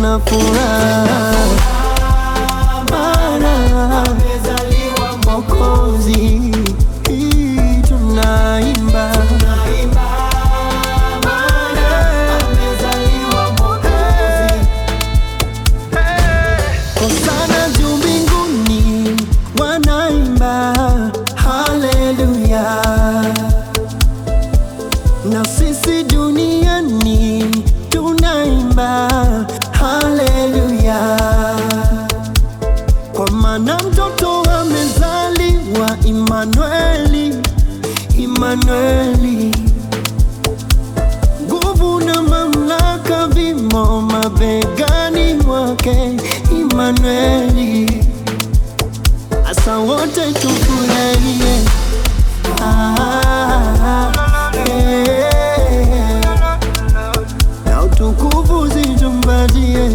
tuna furaha maana amezaliwa Mwokozi. Hii tunaimba Hosana juu mbinguni wanaimba haleluya, na sisi duniani tunaimba haleluya, kwa maana mtoto amezaliwa Imanueli, Imanueli nguvu na mamlaka vimo mabegani mwake Imanueli. Asa wote tufurahie, Ah, eh, na utukufu zitumbatie,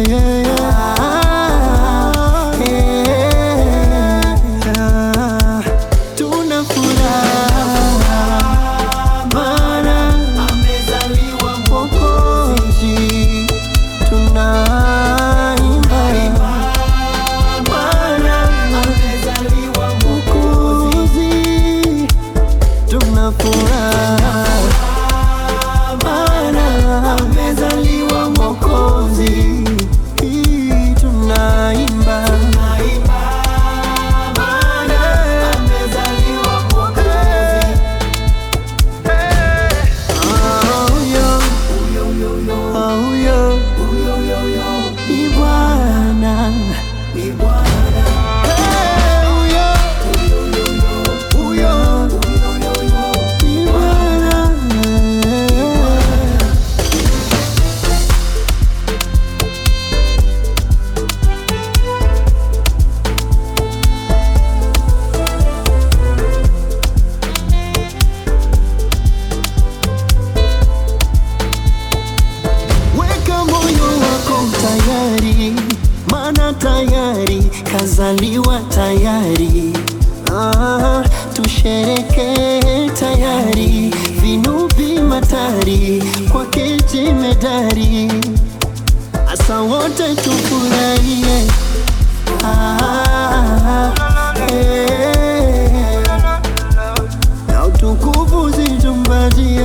Ah, eh, ah, tuna furaha maana amezaliwa Mwokozi, tunaimba maana amezaliwa Mwokozi, tuna furaha maana amezaliwa Mwokozi, Hii tunaimba maana amezaliwa Mwokozi. Ni Bwana, ni Bwana. Eh, huyo, huyo, ni Bwana. Weka moyo wako tayari, maana tayari kazaliwa tayari. Ah, tushereke tayari, vinubi matari kwa kijimedari, asa wote tufurahie. Ah, eh, na utukufu zitumbatie